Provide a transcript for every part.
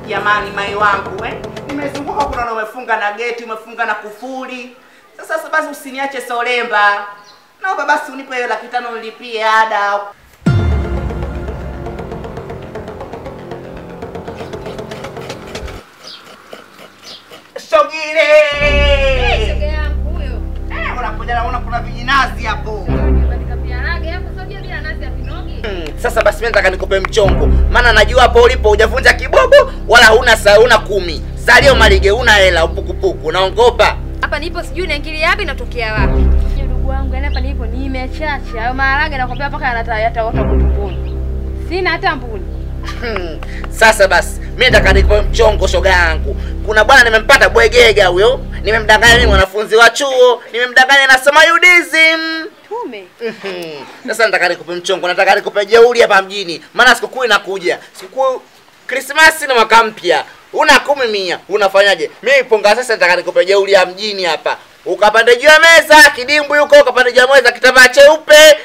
Jamani, mai wangu eh? Nimezunguka kuna na umefunga na geti, umefunga na kufuli. Sasa sasa basi usiniache solemba. Naomba basi unipe hiyo laki tano nilipie ada. Sogile! Shoga yangu huyo. Eh, unakuja naona kuna vijinazi hapo. Katika piarage hapo sio bila nazi ya vinogi. Hmm, sasa basi mimi nataka nikupe mchongo, maana najua hapo ulipo hujavunja kibobo wala huna saa huna kumi. Salio malige una hela upukupuku, naongopa. Hapa nipo sijui naingilia wapi natokea wapi. Ndugu wangu, yani hapa nipo nimechacha. Hayo maharage nakwambia mpaka yanata yataota kutumbuni. Sina hata mbuni. Hmm, sasa basi mimi nataka nikupe mchongo shoga yangu. Kuna bwana nimempata bwegega huyo, nimemdanganya mimi mwanafunzi wa chuo, nimemdanganya nasoma UDSM. Tume. Mhm. Sasa nataka nikupe mchongo, nataka nikupe jeuri hapa mjini, maana sikukuu inakuja, sikukuu Krismasi na mwaka mpya. Una kumi mia, unafanyaje? Mimi ponga sasa, nataka nikupe jeuri ya mjini hapa, ukapande juu ya meza kidimbwi huko, ukapande juu ya meza kitambaa cheupe.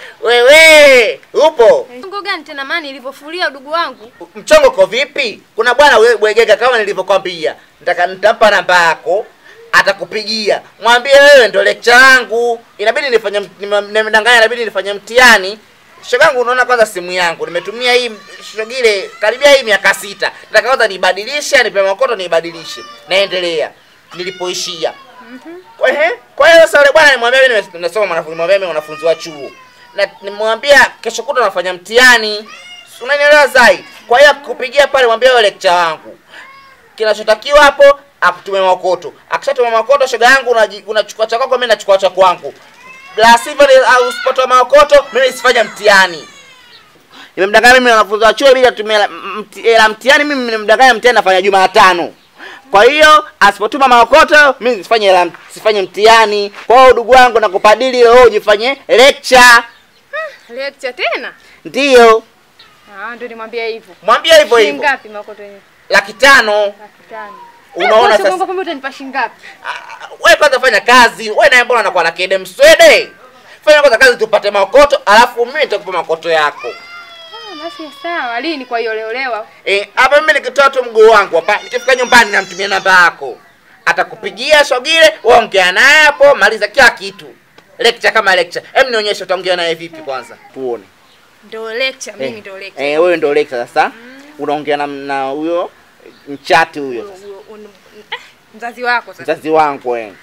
Wewe upo Ngo gani tena mani ilivyofulia udugu wangu? mchongo uko vipi? Kuna bwana we- bwegega kama nilivyokwambia, nataka nitampa namba yako, atakupigia mwambie wewe ndo lecture yangu, inabidi nifanye mt- nime- nimedanganya, inabidi nifanye mtihani. Shogangu, unaona kwanza simu yangu nimetumia hii shogile karibia hii miaka sita, nataka kwanza nibadilishe, nipe makoto nibadilishe, naendelea nilipoishia. Kwa ehe, kwa hiyo sasa yule bwana nimwambia mimi nime- nasoma mwanafunzi, mwambia mimi mwanafunzi wa chuo. Na nimwambia kesho kutwa nafanya mtihani. Si Unanielewa zai? Kwa hiyo akupigia pale mwambie wewe lecture wangu. Kinachotakiwa hapo akutume makoto. Akishatuma makoto shoga yangu unaji- unachukua cha kwako mimi nachukua cha kwangu. La sivyo ni- au usipotoa makoto mimi sifanya mtihani. Nimemdanganya mimi wanafunzi wa chuo bila kutumia hela- mti- hela mtihani mimi nimemdanganya mtihani nafanya Jumatano. Kwa hiyo asipotuma maokoto mimi sifanye hela sifanye mtihani. Kwa hiyo ndugu wangu nakupadili leo ujifanye lecture. Lecture tena? Ndiyo. Ah, ndio nimwambia hivyo. Mwambie hivyo Shilingi hivyo. ngapi makoto yenyewe? Laki tano. Laki tano. Unaona Eh, sasa. Mungu kumbe utanipa shilingi ngapi? Ah, Wewe kwanza fanya kazi. Wewe naye mbona unakuwa na kede mswede? Fanya kwanza kazi tupate maokoto, alafu mimi nitakupa maokoto yako. Ah, basi sawa. Lini kwa hiyo oleolewa? Eh, hapa mimi nikitoa tu mguu wangu hapa, nikifika nyumbani namtumia namba yako. Atakupigia Shogile, wewe ongea naye hapo, maliza kila kitu. Lecture kama lecture. Hem nionyeshe utaongea naye vipi kwanza? Tuone. Ndio lecture, mimi ndio lecture. Eh, wewe ndio lecture sasa. Unaongea na na huyo mchati huyo Huyo- sasa. huyo- un- eh, Mzazi wako sasa. Mzazi wangu eh.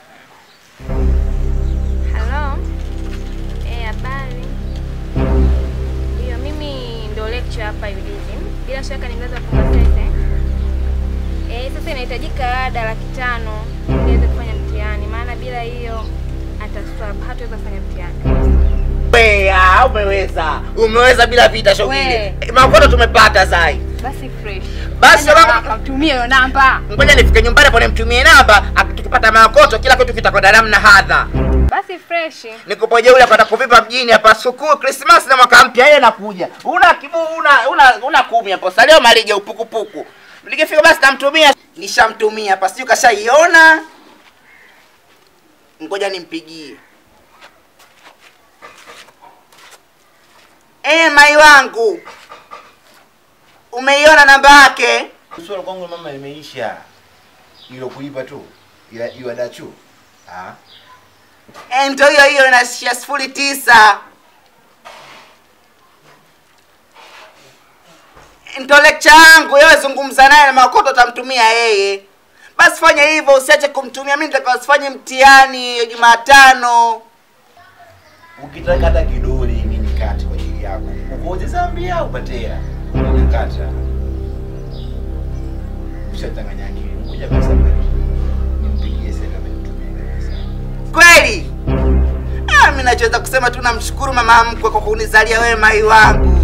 Hello. Eh, habari. Ndio mimi ndio lecture hapa UDSM. Bila shaka ni mzazi wa Kumasese. Eh, sasa inahitajika ada laki tano ili niweze kufanya mtihani, maana bila hiyo ataswab, hataweza kufanya mtihani. Wea, umeweza. Umeweza bila vita Shogile. We. Eh, Makoto tumepata sai. Basi fresh. Basi Fanya baba- haraka, mtumie hiyo namba. Ngoja nifike nyumbani hapo nimtumie namba, ak- tukipata makoto kila kitu kitakwenda namna hadha. Basi fresh. Nikupoje ule kwenda kuvipa mjini hapa sikukuu Christmas na mwaka mpya yeye nakuja. Una kibu una una una kumi hapo. Salio malije upukupuku. Nikifika basi namtumia. Nishamtumia hapa sijui kashaiona. Ngoja nimpigie. Eh, mai wangu. Umeiona namba yake? Swala kwangu mama limeisha. Ilo kulipa tu. Ila iwa dachu. Ah. Eh, ndio hiyo hiyo inashia sifuri tisa. Ndo lecture yangu, wewe zungumza naye na makoto utamtumia yeye. Basi fanya hivyo, usiache kumtumia mimi nitaka usifanye mtihani Jumatano. Ukitaka hata kidole hivi nikate kwa ajili yako. Ukoje Zambia upate hela. Nikata. Ushatanganya akili. Ngoja basi hapa. Nimpigie sasa kama nitumie pesa. Kweli? Ah, mimi nachoweza kusema tu namshukuru mama mkwe kwa kunizalia wewe mai wangu.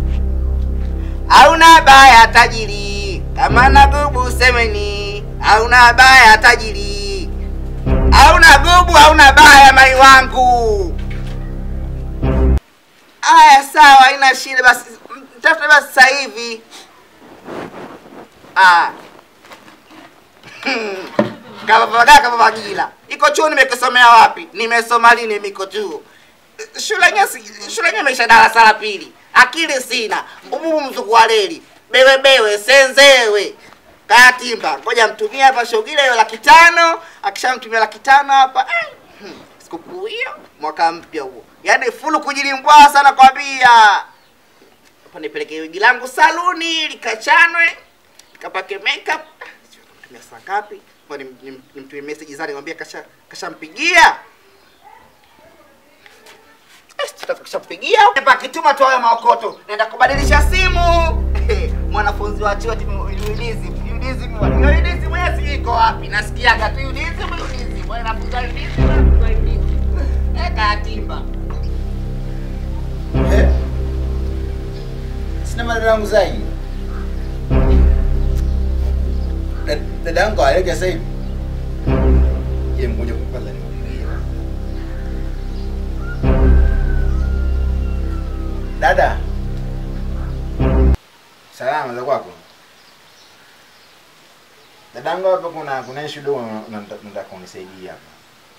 Hauna baya tajiri, kama na gubu semeni. Hauna baya tajiri, hauna gubu, hauna baya mai wangu. Aya, sawa, haina shida. Basi mtafute basi sasa hivi. Ah. Kavapagaa kavapagila. Iko chuo nimekisomea wapi? Nimesoma lini miko chuo? Shule yenyewe si- shule yenyewe imeisha darasa la pili. Akili sina. Ububu mzuku wa leli. Bewe bewe senzewe. katimba ngoja mtumie hapa shogile hiyo laki tano akishamtumia laki tano hapa eh, hmm, sikukuu hiyo mwaka mpya huo yaani fulu kujilimbwa sana kwambia hapa nipeleke wigi langu saluni likachanwe likapake makeup Ah, sijui nitamtumia saa ngapi Ngoja nim- nim- nimtumie message zani mwambie kasha kashampigia kishampigia pakituma tu hayo maokoto naenda kubadilisha simu mwanafunzi wa chuo timuulizi ulizi ulizi mwezi iko wapi nasikiaga tu ulizi ulizi mwanafunzi wa ulizi mwanafunzi wa ulizi eka atimba Eh? Sina madada yangu zaidi. Da- Dada yangu aleke sasa hivi. Ye mmoja kwa kwanza nimwambie. Dada. Salama za kwako. Dadangu hapa kuna kuna issue dogo na- na- nataka kunisaidia hapa.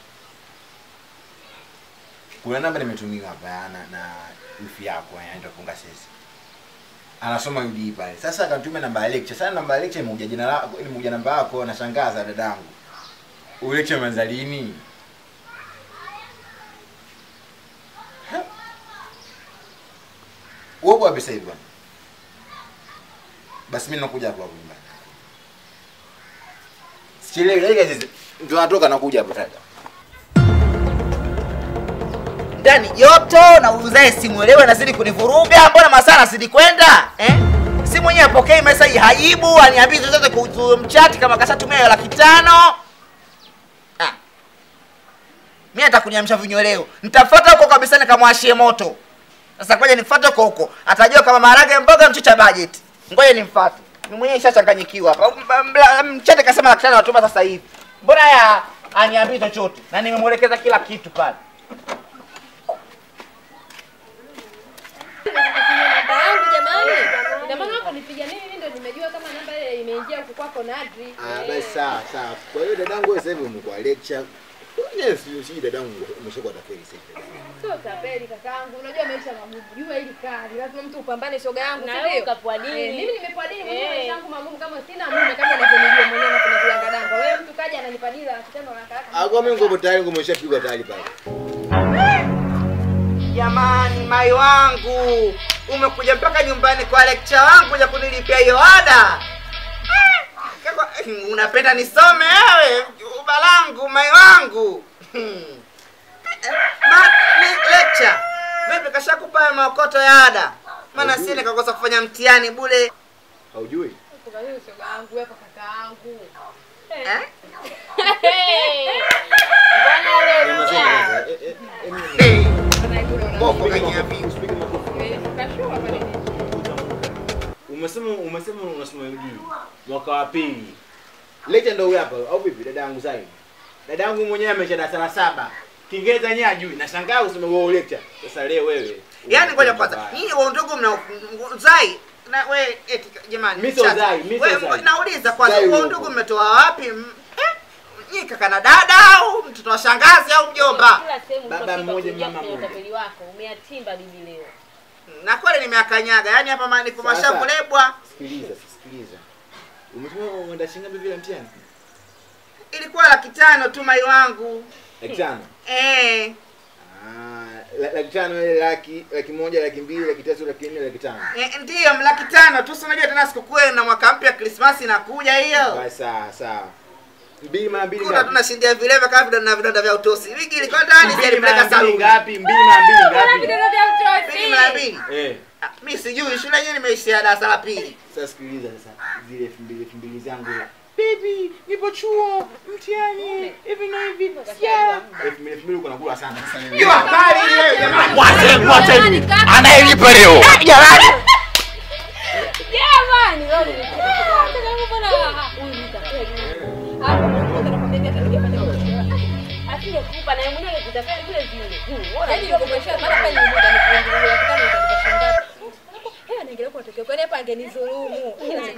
Kuna namba nimetumiwa hapa na na wifi yako anaitwa Kunga Sesi. Anasoma UD pale. Sasa akanitumia namba ya lecture. Sasa namba ya lecture imekuja jina lako, imekuja namba yako nashangaza dadangu. Ule lecture imeanza lini? Ha? Wewe wapi sasa hivi bwana? Basi mimi nakuja hapo hapo nyumbani. Sichelewi, dakika hizi ndio natoka nakuja hapo sasa. ndani joto na uuzae simuelewe nazidi kunivuruga mbona masaa nazidi kwenda eh? si mwenyewe apokei meseji hajibu aniambii chochote kuhusu mchati kama kashatumia hiyo laki tano ah. mi atakuniamsha vinyweleo nitafuata huko kabisa nikamwashie moto sasa ngoja nimfuate huko huko atajua kama maharage mboga mchicha budget ngoja nimfuate mi mwenyewe ishachanganyikiwa hapa M- m- mchate kasema laki tano natuma sasa hivi mbona ya aniambii chochote na nimemwelekeza kila kitu pale namba yangu jamani. Ina maana hapo nipiga nini mimi ndo nimejua kama namba ile imeingia huko kwako Nadri. Ah, Eh. basi sawa sawa. Kwa hiyo dadangu wewe sasa hivi umekuwa lecture. Yes, si dadangu umeshakuwa tafeli sasa hivi. Sio tapeli kakaangu. Unajua maisha magumu. Jua hili kali. Lazima mtu upambane shoga yangu, Na si wewe ndio? ukapua dini. Eh, mimi nimepoa dini mwenyewe Eh. maisha yangu magumu kama sina mume kama unavyonijua mwenyewe na kuna kulanga danga. Wewe mtu kaja ananipa dila laki tano na kaka. Ah, kwa mimi ngopo tayari ngomeshapigwa tayari pale. Jamani, mai wangu, umekuja mpaka nyumbani kwa lecture wangu kuja kunilipia hiyo ada. Ah, kaka, Unapenda nisome wewe, ubalangu mai wangu. Hmm. Ma, le, lecture vipi, kashakupa hayo maokoto ya ada? Maana si nikakosa kufanya mtihani bure Haujui? Kwa hiyo shoga yangu wewe kakaangu. eh? Mbona leo Nyama zenu kwanza. Eh, eh, eh, mimi- Hey, Ana yule una. Boko Usipige kaniambia. makofi, usipige makofi. Kashua pale. Umesema umesema unasoma UD mwaka wa pili. Lecture ndio huyu hapa au vipi dadangu Zai? Dadangu mwenyewe amesha darasa la saba. Kiingereza yenyewe ajui. Nashangaa useme wewe lecture. Sasa leo wewe. Yaani ngoja kwanza, nyinyi wa ndugu mna zai na we eti jamani. Mi sio mchache. Zai, mi sio We, Zai. Nauliza kwanza, Zai wa huko. ndugu mmetoa wapi? M- eh? Nyinyi kaka na dada au mtoto wa shangazi au mjomba? kila sehemu Baba unapita mmoja, kuingia mama kwenye mmoja. utapeli wako umeatimba bibi leo Na kweli nimeakanyaga. Yaani hapa ma- niko Sasa. mashavulebwa. Sikiliza, sikiliza. Umetuma uenda shinga vile mtihani? Ilikuwa laki tano tu mai wangu. Laki tano. Eh, Ah, la- laki tano ile laki laki moja laki mbili laki tatu laki nne laki tano. eh, ndiyo laki tano tu. Si unajua tena sikukuu na mwaka mpya Krismasi inakuja hiyo. Basi sawa sawa. Mbili mara mbili Kuna ngapi? tunashindia vileva kama vidonda na vidonda vya utosi. Wiki ilikuwa ndani Mbili mara sijalipeleka mbili saluni. ngapi? Mbili mara mbili ngapi? Vidole vya utosi. Mbili mara mbili. Eh. Ah, Mi sijui shule yenyewe nimeishia darasa la pili. Sasa sikiliza sasa zile elfu mbili elfu mbili zangu. Baby, nipo chuo, mtihani, hivi na hivi. Yeah. Elfu mbili elfu mbili uko nakula sana sasa mimi. Jua kali ile jamani. Mwate, mwate. Jamani, kaka. Anayelipa leo. Jamani. Jamani, leo nimecheka. Kaka yangu bwana, huyu ni tapeli. Hapo mmoja anakwambia hata ningefanya kwa asingekupa na yeye mwenyewe angekutapeli vile vile Hmm, bora Yaani ningekuonyesha mara pale ni muda nikuingilia kitano utanipa shilingi ngapi? Hewa naendelea kwa tokeo. Kwani hapa angenidhulumu.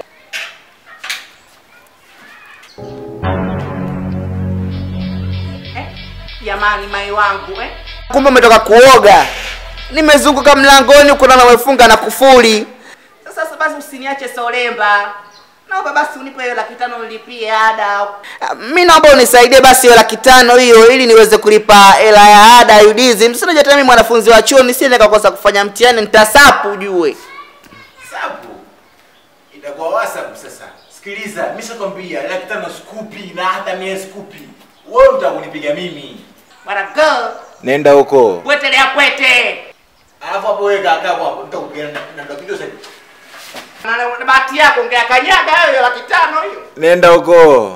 Jamani mai wangu eh. Kumbe umetoka kuoga. Nimezunguka mlangoni huko na umefunga na kufuli. Sasa sasa basi usiniache solemba. naomba basi unipe hiyo laki tano nilipie ada Ah, mi naomba unisaidie basi hiyo laki tano hiyo ili niweze kulipa hela ya ada ya UDSM sina hata mimi mwanafunzi wa chuo nisije nikakosa kufanya mtihani nitasapu ujue sapu itakuwa whatsapp sasa sikiliza mishakwambia laki tano skupi na hata mie skupi wewe utakunipiga mimi bwana go nenda huko bwetelea kwete alafu hapo wewe kaa hapo hapo nitakupiga na na nitakupiga sasa Na- na bahati yako ungeakanyaga hiyo laki tano hiyo nenda huko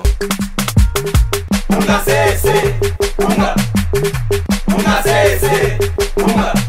Unga sese, unga, unga sese, unga.